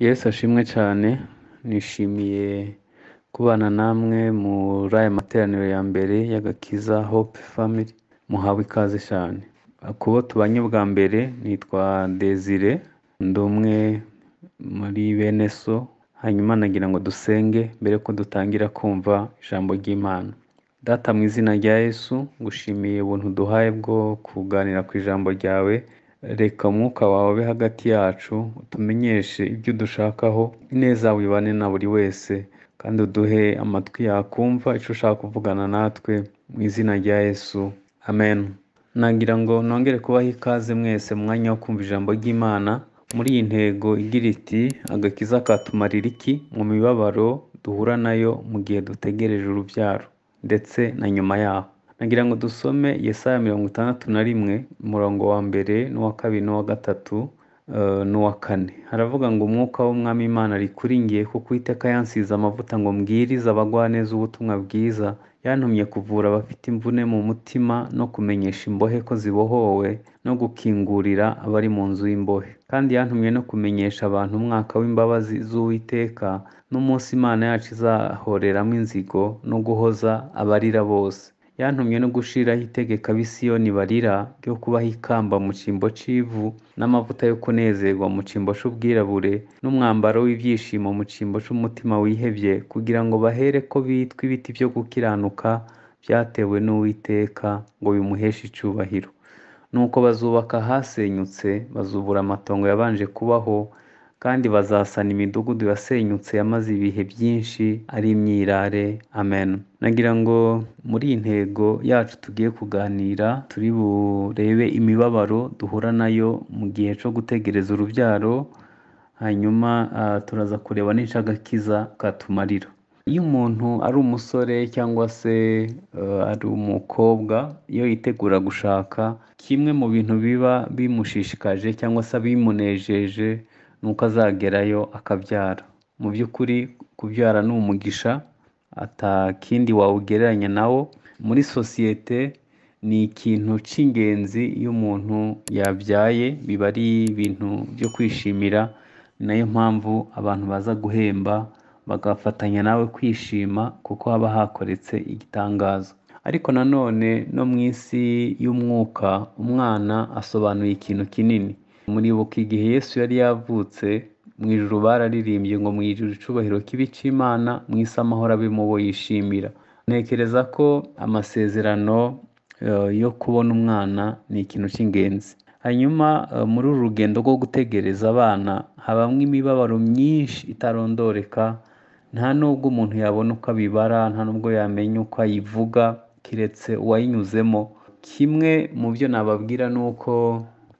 Yesu ashimwe cyane nishimiye kubana namwe muri aya materaniro ya mbere y'agakiza hope family muhawe ikaze cyane kubo tubanye bwa mbere nitwa desire ndi umwe muri bene so hanyuma nagira ngo dusenge mbere ko dutangira kumva ijambo ry'imana data mu izina rya yesu ngushimiye ubuntu duhaye bwo kuganira ku ijambo ryawe reka umwuka wawe ube hagati yacu utumenyeshe ibyo dushakaho ineza yawe ibane na buri wese kandi uduhe amatwi yakumva icyo ushaka kuvugana natwe mu izina rya yesu amen nagira ngo nongere kubaha ikaze mwese mu mwanya wo kumva ijambo ry'imana muri iyi ntego igira iti agakiza katumarira iki mu mibabaro duhura nayo mu gihe dutegereje urubyaro ndetse na nyuma yaho nagira ngo dusome yesaya mirongo itandatu na rimwe umurongo wa mbere n'uwa kabiri n'uwa gatatu eh, n'uwa kane haravuga ngo umwuka w'umwami imana ari kuri ngiye kuko iteka yansize amavuta ngo mbwirize abagwaneza ubutumwa bwiza yantumye kuvura abafite imvune mu mutima no kumenyesha imbohe ko zibohowe no gukingurira abari mu nzu y'imbohe kandi yantumye no kumenyesha abantu umwaka w'imbabazi z'uwiteka n'umunsi imana yacu izahoreramo inzigo no guhoza abarira bose yantumye no gushiraho itegeka bisiyoni barira ryo kubaha ikamba mu cyimbo cy'ivu n'amavuta yo kunezerwa mu cyimbo cy'ubwirabure n'umwambaro w'ibyishimo mu cyimbo cy'umutima wihebye kugira ngo bahere ko bitwa ibiti byo gukiranuka byatewe n'uwiteka ngo bimuheshe icyubahiro nuko bazubaka ahasenyutse bazubura amatongo yabanje kubaho kandi bazasana imidugudu yasenyutse yamaze ibihe byinshi ari imyirare amen nagira ngo muri iyi ntego yacu tugiye kuganira turi burebe imibabaro duhura nayo mu gihe cyo gutegereza urubyaro hanyuma ah, turaza kureba n'inshagakiza katumarira iyo umuntu ari umusore cyangwa se eh, ari umukobwa iyo yitegura gushaka kimwe mu bintu biba bimushishikaje cyangwa se bimunejeje ni uko azagerayo akabyara mu by'ukuri kubyara ni umugisha atakindi wawugereranya nawo muri sosiyete ni ikintu cy'ingenzi iyo umuntu yabyaye biba ari ibintu byo kwishimira ni nayo mpamvu abantu baza guhemba bagafatanya nawe kwishima kuko haba hakoretse igitangaza ariko nanone no mu isi y'umwuka umwana asobanuye ikintu kinini muribuka igihe yesu yari yavutse mu ijuru bararirimbye ngo mu ijuru icubahiro kibi cy'imana mu isi amahoro abe mu bo yishimira ntekereza ko amasezerano eh, yo kubona umwana ni ikintu cy'ingenzi hanyuma eh, muri uru rugendo rwo gutegereza abana habamo imibabaro myinshi itarondoreka nta nubwo umuntu yabona uko abibara nta nubwo yamenya uko ayivuga keretse uwayinyuzemo kimwe mu byo nababwira ni uko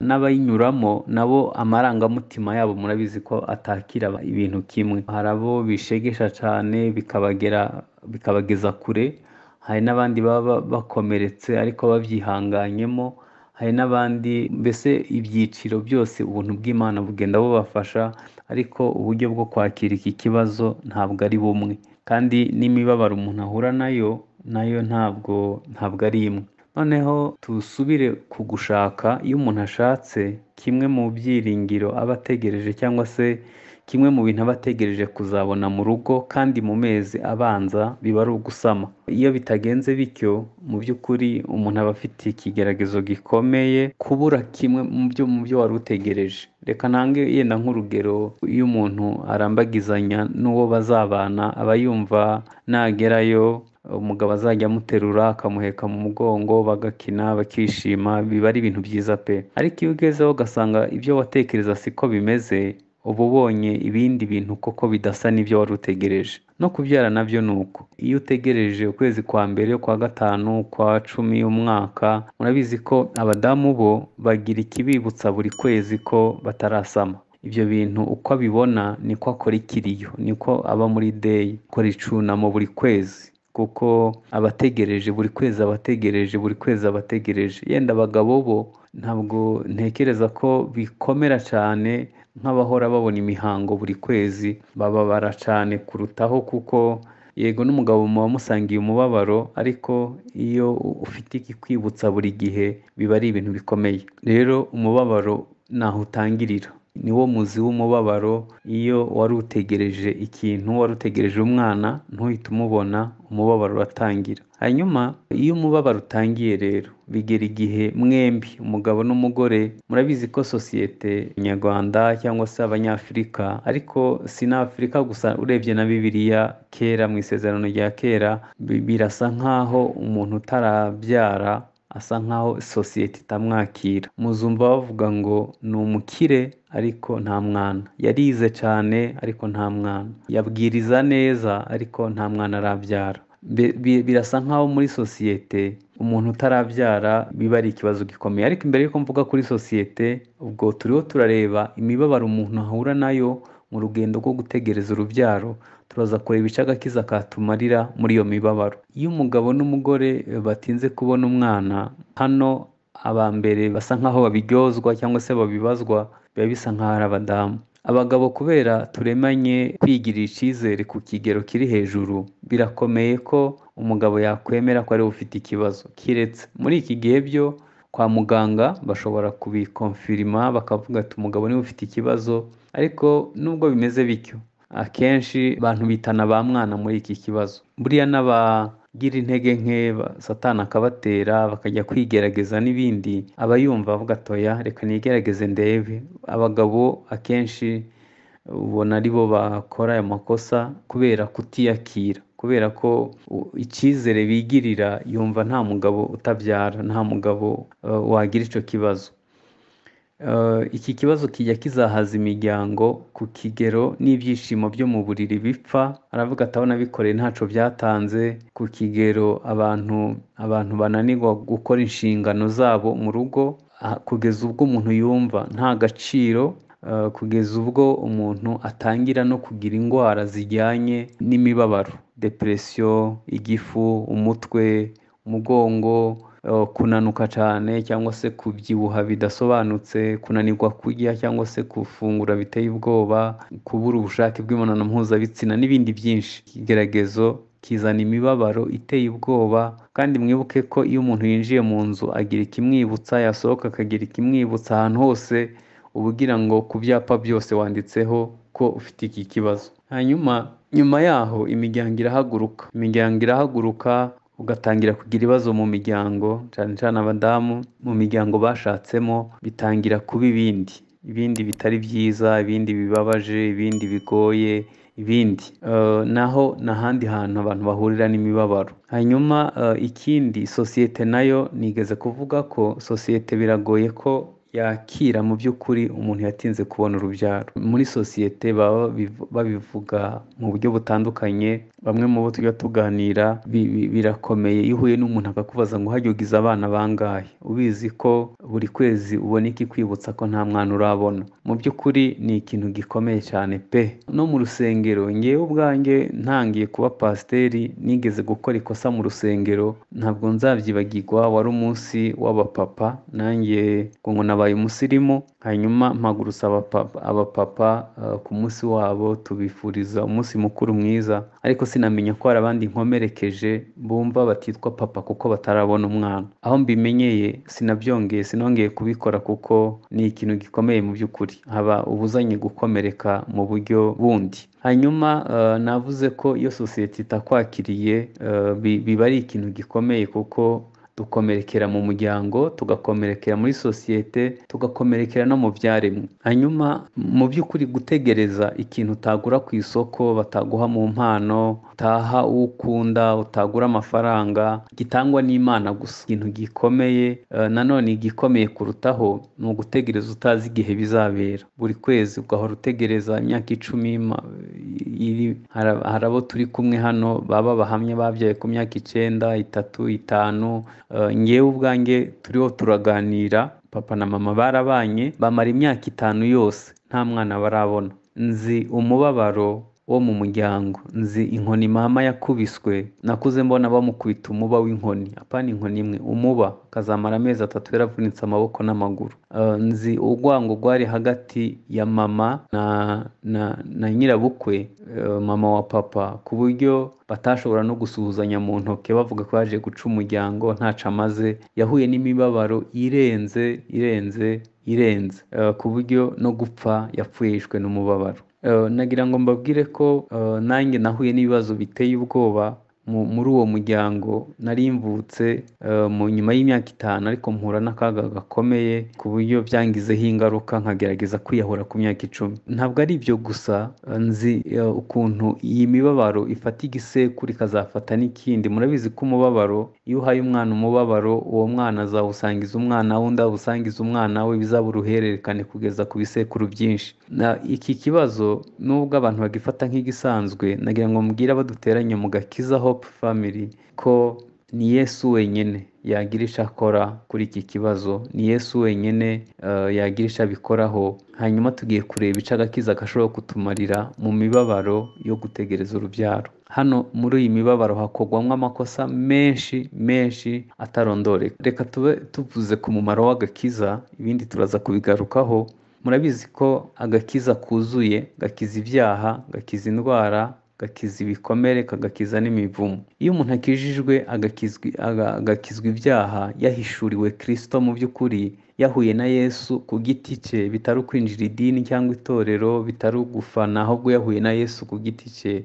n'abayinyuramo nabo amarangamutima yabo murabizi ko atakira ibintu kimwe hari abo bishegesha cyane bikabagera bikabageza kure hari n'abandi baba bakomeretse ariko babyihanganyemo hari n'abandi mbese ibyiciro byose ubuntu bw'imana bugenda bubafasha ariko uburyo bwo kwakira iki kibazo ntabwo ari bumwe kandi n'imibabaro umuntu ahura nayo nayo ntabwo ntabwo ari imwe noneho tusubire ku gushaka iyo umuntu ashatse kimwe mu byiringiro aba ategereje cyangwa se kimwe mu bintu aba ategereje kuzabona mu rugo kandi mu mezi abanza biba ari ugusama iyo bitagenze bityo mu by'ukuri umuntu aba afite ikigeragezo gikomeye kubura kimwe mu byo mu byo wari utegereje reka ntange yenda nk'urugero iyo umuntu arambagizanya n'uwo bazabana aba yumva nagerayo umugabo azajya amuterura akamuheka mu mugongo bagakina bakishima biba ari ibintu byiza pe ariko iyo ugezeho ugasanga ibyo watekereza siko bimeze uba ubonye ibindi bintu koko bidasa n'ibyo wari utegereje no kubyara nabyo ni uko iyo utegereje ukwezi kwa mbere kwa gatanu kwa cumi umwaka murabizi ko abadamu bo bagira ikibibutsa buri kwezi ko batarasama ibyo bintu uko abibona niko akora ikiriyo niko aba muri deyi akora icunamo buri kwezi kuko abategereje buri kwezi abategereje buri kwezi abategereje yenda abagabo bo ntabwo ntekereza ko bikomera cyane nk'abahora babona imihango buri kwezi bababara cyane kurutaho kuko yego n'umugabo muba musangiye umubabaro ariko iyo ufite ikikwibutsa buri gihe biba ari ibintu bikomeye rero umubabaro ntaho utangirira niwo muzi w'umubabaro iyo wari utegereje ikintu wari utegereje umwana ntuhite umubona umubabaro uratangira hanyuma iyo umubabaro utangiye rero bigera igihe mwembi umugabo n'umugore murabizi ko sosiyete nyarwanda cyangwa se abanyafurika ariko si n'afurika gusa urebye na bibiriya kera mu isezerano rya kera bi- birasa nk'aho umuntu utarabyara asa nk'aho sosiyete itamwakira muzumva bavuga ngo ni umukire ariko nta mwana yarize cyane ariko nta mwana yabwiriza neza ariko nta mwana arabyara Bi- bi- birasa nk'aho muri sosiyete umuntu utarabyara biba ari ikibazo gikomeye ariko imbere y'uko mvuga kuri sosiyete ubwo turiho turareba imibabaro umuntu ahura nayo mu rugendo rwo gutegereza urubyaro turaza kureba ibice agakiza katumarira muri iyo mibabaro iyo umugabo n'umugore eh, batinze kubona umwana hano aba mbere basa nk'aho babiryozwa cyangwa se babibazwa biba bisa nk'aho ari abadamu abagabo kubera turemanye kwigirira icyizere ku kigero kiri hejuru birakomeye ko umugabo yakwemera ko ariwe ufite ikibazo kiretse muri iki gihe byo kwa muganga bashobora kubikonfirima bakavuga ati umugabo niwe ufite ikibazo ariko nubwo bimeze bityo akenshi abantu bitana ba mwana muri iki kibazo buriya n'abagira intege nke ba- satani akabatera bakajya kwigerageza n'ibindi aba yumva avuga atoya reka nigerageze ndebe abagabo akenshi ubona ari bo bakora ayo makosa kubera kutiyakira kubera ko u- icyizere bigirira yumva nta mugabo utabyara nta mugabo eh, wagira icyo kibazo Eh, iki kibazo kijya kizahaza imiryango ku kigero n'ibyishimo byo mu buriri bipfa aravuga ati abona bikoreye ntaco byatanze ku kigero abantu abantu bananirwa gukora inshingano zabo mu rugo ah, kugeza ubwo umuntu yumva nta gaciro eh, kugeza ubwo umuntu atangira no kugira indwara zijyanye n'imibabaro depresiyo igifu umutwe umugongo eh, kunanuka cyane cyangwa se kubyibuha bidasobanutse kunanirwa kurya cyangwa se gufungura biteye ubwoba kubura ubushake bw'imibonano mpuzabitsina n'ibindi byinshi ikigeragezo kizana imibabaro iteye ubwoba kandi mwibuke ko iyo umuntu yinjiye mu nzu agira ikimwibutsa yasohoka akagira ikimwibutsa ahantu hose uba ugira ngo ku byapa byose wanditseho ko ufite iki kibazo hanyuma nyuma yaho imiryango irahaguruka imiryango irahaguruka ugatangira kugira ibibazo mu miryango cyane cyane abadamu mu miryango bashatsemo bitangira kuba ibindi ibindi bitari byiza ibindi bibabaje ibindi bigoye ibindi Eh, naho ni ahandi hantu abantu bahurira n'imibabaro hanyuma eh, ikindi sosiyete nayo nigeze kuvuga ko sosiyete biragoye ko yakira mu by'ukuri umuntu yatinze kubona urubyaro muri sosiyete baba biv- babivuga mu buryo butandukanye bamwe mu bo tujya tuganira bi- bi- birakomeye iyo uhuye n'umuntu akakubaza ngo hajya ugize abana bangahe ubizi ko buri kwezi ubona iki kwibutsa ko nta mwana urabona mu by'ukuri ni ikintu gikomeye cyane pe no mu rusengero ngewe ubwanjye ntangiye kuba pasiteri nigeze gukora ikosa mu rusengero ntabwo nzabyibagirwa wari umunsi w'abapapa nanjye ngo ngo nabaye umusirimu hanyuma mpagurutsa abapapa abapapa eh, ku munsi wabo tubifuriza umunsi mukuru mwiza ariko sinamenya ko hari abandi nkomerekeje bumva batitwa papa kuko batarabona umwana aho mbimenyeye sinabyongeye sinongeye kubikora kuko ni ikintu gikomeye mu by'ukuri haba ubuzanye gukomereka mu buryo bundi hanyuma eh, navuze ko iyo sosiyete itakwakiriye eh, bi- biba ari ikintu gikomeye kuko dukomerekera mu muryango tugakomerekera muri sosiyete tugakomerekera no mu byaremwe hanyuma mu by'ukuri gutegereza ikintu utagura ku isoko bataguha mu mpano utaha uwo ukunda utagura amafaranga gitangwa n'imana gusa ikintu gikomeye eh, nanone igikomeye kurutaho ni ugutegereza utazi igihe bizabera buri kwezi ugahora utegereza imyaka icumi ma- iri hari- hari abo turi kumwe hano baba bahamye babyaye ku myaka icyenda itatu itanu eh, ngewe ubwanjye turiho turaganira papa na mama barabanye bamara imyaka itanu yose nta mwana barabona nzi umubabaro wo mu muryango nzi inkoni mama yakubiswe nakuze mbona bamukubita umuba w'inkoni apana inkoni imwe umuba akazamara amezi atatu yaravunitse amaboko n'amaguru Uh, nzi urwango rwari hagati ya mama na na, na nyirabukwe uh, mama wa papa ku buryo batashobora no gusuhuzanya mu ntoki bavuga ko yaje guca umuryango ntaco amaze yahuye n'imibabaro irenze irenze irenze Eh, ku buryo no gupfa yapfuhishwe n'umubabaro Eh, nagira ngo mbabwire ko eh, nanjye nahuye n'ibibazo biteye ubwoba mu- muri uwo muryango nari mvutse eh, mu nyuma y'imyaka itanu ariko mpura n'akaga gakomeye ku buryo byangizeho ingaruka nkagerageza kwiyahura ku myaka icumi ntabwo ari ibyo gusa eh, nzi eh, ukuntu iyi mibabaro ifata igisekuru ikazafata n'ikindi murabizi ko umubabaro iyo uhaye umwana umubabaro uwo mwana azawusangiza umwana wundi awusangiza umwana we bizaba uruhererekane kugeza ku bisekuru byinshi na iki kibazo nubwo abantu bagifata nk'igisanzwe nagira ngo mbwire abaduteranye mu gakiza hope family ko ni yesu wenyine yagira icyo akora kuri iki kibazo ni yesu wenyine eh, yagira icyo abikoraho hanyuma tugiye kureba icyo agakiza gashobora kutumarira mu mibabaro yo gutegereza urubyaro hano muri iyi mibabaro hakorwamo amakosa menshi menshi atarondoreka reka tube tuvuze ku mumaro w'agakiza ibindi turaza kubigarukaho murabizi ko agakiza kuzuye gakiza ibyaha gakiza indwara gakiza ibikomere kagakiza n'imivumo iyo umuntu akijijwe agakizwi- aga- agakizwa ibyaha yahishuriwe kirisito mu by'ukuri yahuye na yesu ku giti cye bitari ukwinjira idini cyangwa itorero bitari ugufana ahubwo yahuye na yesu ku giti cye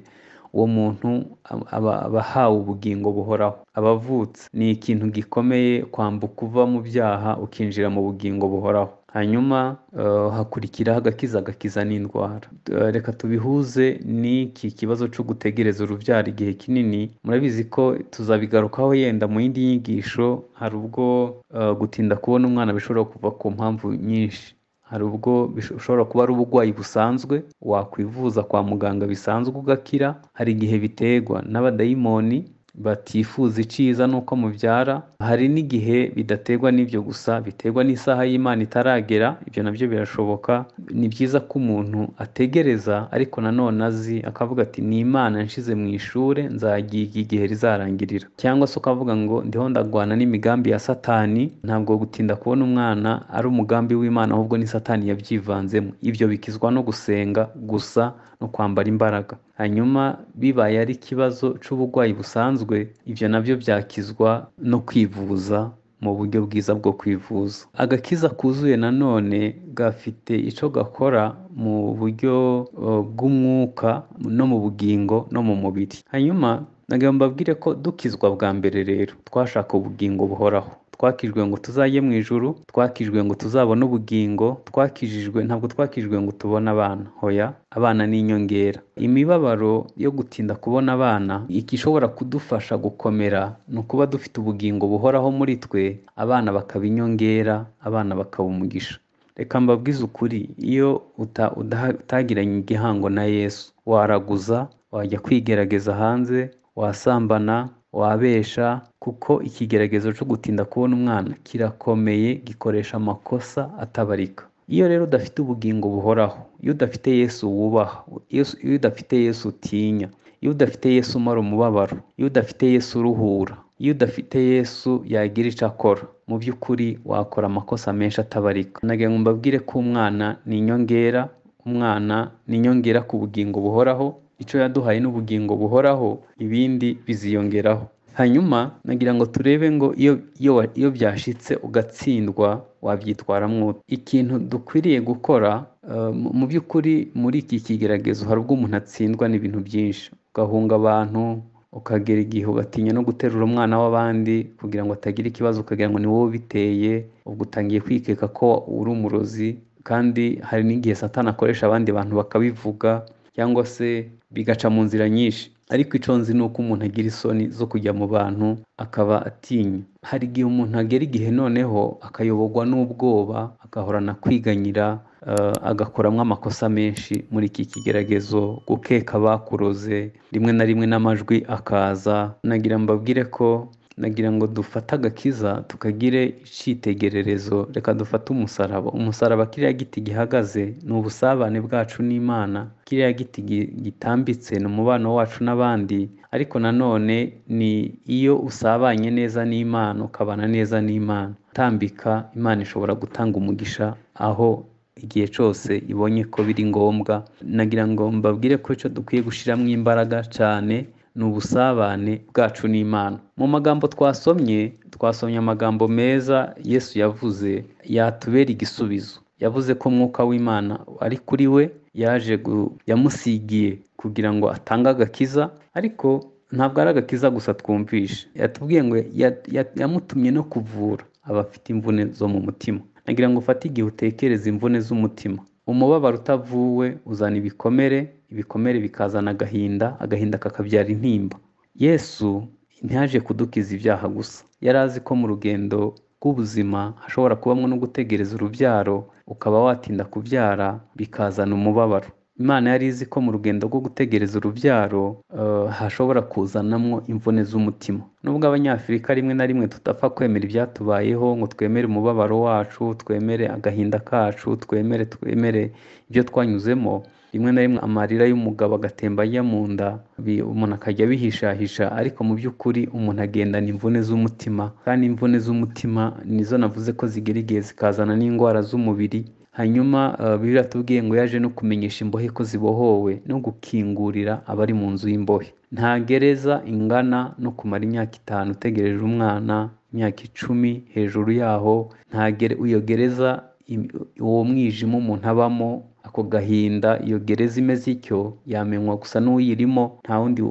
uwo muntu ab- aba aba ahawe ubugingo buhoraho aba avutse ni ikintu gikomeye kwambuka uva mu byaha ukinjira mu bugingo buhoraho hanyuma eh, hakurikiraho agakiza agakiza n'indwara Eh, reka tubihuze n'iki kibazo cyo gutegereza urubyaro igihe kinini murabizi ko tuzabigarukaho yenda mu yindi nyigisho hari ubwo eh, gutinda kubona umwana bishobora kuva ku mpamvu nyinshi hari ubwo bish- ushobora kuba ari uburwayi busanzwe wakwivuza kwa muganga bisanzwe ugakira hari igihe biterwa n'abadayimoni batifuza iciza n'uko mubyara hari n'igihe bidaterwa n'ibyo gusa biterwa n'isaha y'imana itaragera ibyo nabyo birashoboka ni byiza ko umuntu ategereza ariko nanone azi akavuga ati ni imana nshize mu ishuri nzagiga igihe rizarangirira cyangwa se ukavuga ngo ndiho ndagwana n'imigambi ya satani ntabwo gutinda kubona umwana ari umugambi w'imana ahubwo ni satani yabyivanzemo ibyo bikizwa no gusenga gusa no kwambara imbaraga hanyuma bibaye ari ikibazo cy'uburwayi busanzwe ibyo nabyo byakizwa no kwivuza mu buryo bwiza bwo kwivuza agakiza kuzuye nanone gafite icyo gakora mu buryo eh, bw'umwuka no mu bugingo no mu mubiri hanyuma nagira ngo mbabwire ko dukizwa bwa mbere rero twashaka ubugingo buhoraho twakijwe ngo tuzajye mu ijuru twakijwe ngo tuzabone ubugingo twakijijwe ntabwo twakijwe ngo tubone abana hoya abana ni inyongera imibabaro yo gutinda kubona abana igishobora kudufasha gukomera ni ukuba dufite ubugingo buhoraho muri twe abana bakaba inyongera abana bakaba umugisha reka mbabwize ukuri iyo uta- udaha- utagiranye igihango na yesu waraguza wajya kwigerageza hanze wasambana wabesha kuko ikigeragezo cyo gutinda kubona umwana kirakomeye gikoresha amakosa atabarika iyo rero udafite ubugingo buhoraho iyo udafite yesu wubaha Yesu- iyo udafite yesu utinya iyo udafite yesu umara umubabaro iyo udafite yesu uruhura iyo udafite yesu yagira icyo akora mu by'ukuri wakora amakosa menshi atabarika nagira ngo mbabwire ko umwana ni inyongera umwana ni inyongera ku bugingo buhoraho icyo yaduhaye n'ubugingo buhoraho ibindi biziyongeraho hanyuma nagira ngo turebe ngo iyo iyo wa- iyo byashitse ugatsindwa wabyitwaramo ute ikintu dukwiriye gukora eh, mu- mu by'ukuri muri iki kigeragezo hari ubwo umuntu atsindwa n'ibintu byinshi ugahunga abantu ukagera igihe ugatinya no guterura umwana w'abandi kugira ngo atagira ikibazo ukagira ngo ni wowe ubiteye ubwo utangiye kwikeka ko uri umurozi kandi hari n'igihe satani akoresha abandi bantu bakabivuga cyangwa se bigaca mu nzira nyinshi ariko icyo nzi ni uko umuntu agira isoni zo kujya mu bantu akaba atinya hari igihe umuntu agera igihe noneho akayoborwa n'ubwoba agahorana kwiganyira eh, agakoramo amakosa menshi muri iki kigeragezo gukeka bakuroze rimwe na rimwe n'amajwi akaza nagira mbabwire ko nagira ngo dufate agakiza tukagire icyitegererezo reka dufate umusaraba umusaraba kiriya giti gihagaze ni ubusabane bwacu n'imana kiriya giti gitambitse ni umubano wacu n'abandi ariko nanone ni iyo usabanye neza n'imana ukabana neza n'imana utambika imana ishobora gutanga umugisha aho igihe cyose ibonye ko biri ngombwa nagira ngo mbabwire ko icyo dukwiye gushyiramo imbaraga cyane ni ubusabane bwacu n'imana mu magambo twasomye twasomye amagambo meza yesu yavuze yatubera igisubizo yavuze ko umwuka w'imana ari kuri we yaje yamusigiye kugira ngo atange agakiza ariko ntabwo ari agakiza gusa twumvishe yatubwiye ngo yamutumye no kuvura abafite imvune zo mu mutima nagira ngo ufate igihe utekereza imvune z'umutima umubabaro utavuwe uzana ibikomere ibikomere bikazana agahinda agahinda kakabyara intimba yesu ntiyaje kudukiza ibyaha gusa yari azi ko mu rugendo rw'ubuzima hashobora kubamo no gutegereza urubyaro ukaba watinda kubyara bikazana umubabaro imana yari izi ko mu rugendo rwo gutegereza urubyaro hashobora kuzanamo imvune z'umutima nubwo abanyafurika rimwe na rimwe tutapfa kwemera ibyatubayeho ngo twemere umubabaro wacu twemere agahinda kacu twemere twemere ibyo twanyuzemo rimwe na rimwe amarira y'umugabo agatemba ajya mu nda umuntu akajya abihishahisha ariko mu by'ukuri umuntu agendana imvune z'umutima kandi imvune z'umutima nizo navuze ko zigera igihe zikazana n'indwara z'umubiri hanyuma biratubwiye ngo yaje no kumenyesha imbohe ko zibohowe no gukingurira abari mu nzu y'imbohe nta gereza ingana no kumara imyaka itanu utegereje umwana imyaka icumi hejuru yaho iyo gereza uwo mwijima umuntu abamo ako gahinda iyo gereza imeze ityo yamenywa gusa n'uyirimo nta wundi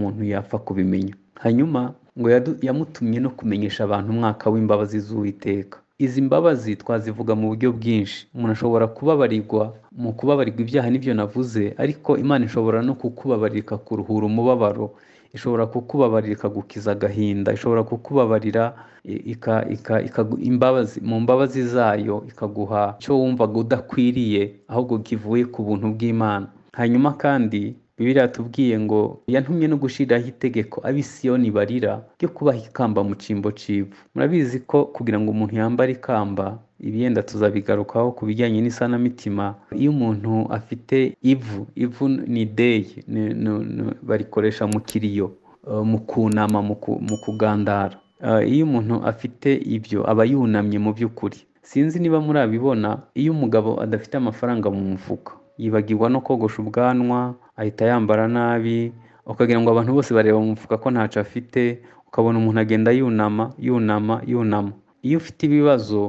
muntu yapfa kubimenya hanyuma ngo yamutumye no kumenyesha abantu umwaka w'imbabazi z'uwiteka izi mbabazi twazivuga mu buryo bwinshi umuntu ashobora kubabarirwa mu kubabarirwa ibyaha n'ibyo navuze ariko imana ishobora no kukubabarira ikakuruhura umubabaro ishobora kukubabarira ikagukiza agahinda ishobora kukubabarira imbabazi mu mbabazi zayo ikaguha icyo wumvaga udakwiriye ahubwo kivuye ku buntu bw'imana hanyuma kandi bibiliya yatubwiye ngo yantumye no gushyiraho itegeko abisiyoni barira ryo kubaha ikamba mu cyimbo cy'ivu murabizi ko kugira ngo umuntu yambare ikamba ibiyenda tuzabigarukaho ku bijyanye n'isanamitima iyo umuntu afite ivu ivu ni deyi barikoresha mu kiriyo mu kunama mu kugandara iyo umuntu afite ibyo aba yunamye mu by'ukuri sinzi niba murabibona iyo umugabo adafite amafaranga mu mufuka yibagirwa no kogosha ubwanwa ahita yambara nabi ukagira ngo abantu bose bareba mu mufuka ko ntacyo afite ukabona umuntu agenda yunama yunama yunama iyo ufite ibibazo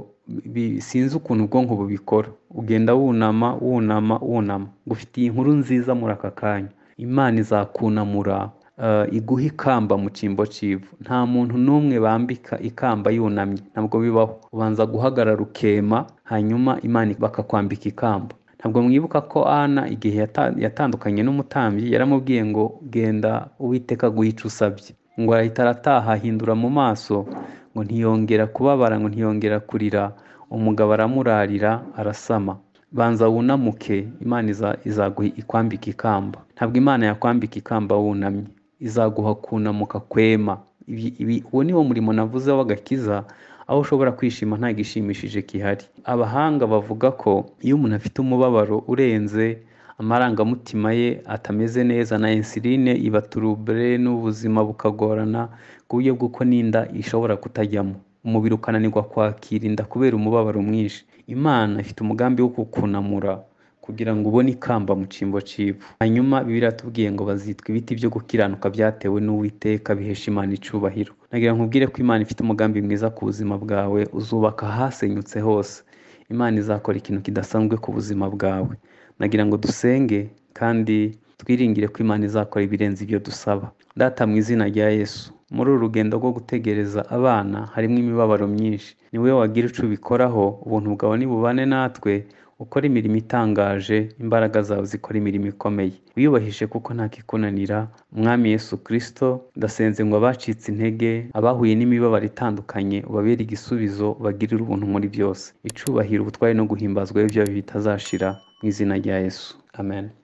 sinzi ukuntu ubwonko bubikora ugenda wunama wunama wunama gufitiye inkuru nziza muri aka kanya imana izakunamura iguha ikamba mu cyimbo cy'ivu nta muntu n'umwe bambika ikamba yunamye ntabwo bibaho ubanza guhagarara ukema hanyuma imana bakakwambika ikamba ntabwo mwibuka ko ana igihe yatandukanye n'umutambyi yaramubwiye ngo genda uwiteka guhica usabye ngo arahita arataha ahindura mu maso ngo ntiyongera kubabara ngo ntiyongera kurira umugabo aramurarira arasama banza wunamuke imana izaguha ikwambika ikamba ntabwo imana yakwambika ikamba wunamye izaguha kunamuka kwema uwo ni wo murimo navuze w'agakiza aho ushobora kwishima nta gishimishije gihari abahanga bavuga ko iyo umuntu afite umubabaro urenze amarangamutima ye atameze neza na insuline iba turubure n'ubuzima bukagorana ku buryo bw'uko n'inda ishobora kutajyamo umubiri ukananirwa kwakira inda kubera umubabaro mwinshi imana ifite umugambi wo kukunamura kugira ngo ubone ikamba mu cyimbo cy'ivu hanyuma biratubwiye ngo bazitwa ibiti byo gukiranuka byatewe n'uwiteka bihesha imana icubahiro nagira nkubwire ko imana ifite umugambi mwiza ku buzima bwawe uzubaka ahasenyutse hose imana izakora ikintu kidasanzwe ku buzima bwawe nagira ngo dusenge kandi twiringire ko imana izakora ibirenze ibyo dusaba data mu izina rya yesu muri uru rugendo rwo gutegereza abana harimo imibabaro myinshi ni wowe wagira icyo ubikoraho ubuntu bwawe nibubane natwe ukora imirimo itangaje imbaraga zawe zikora imirimo ikomeye wiyubahishe kuko ntakikunanira umwami yesu kirisito ndasenze ngo abacitse intege abahuye n'imibabaro itandukanye ubabere igisubizo bagirire ubuntu muri byose icubahiro ubutwari no guhimbazwa ibyo bitazashira mu izina rya yesu amen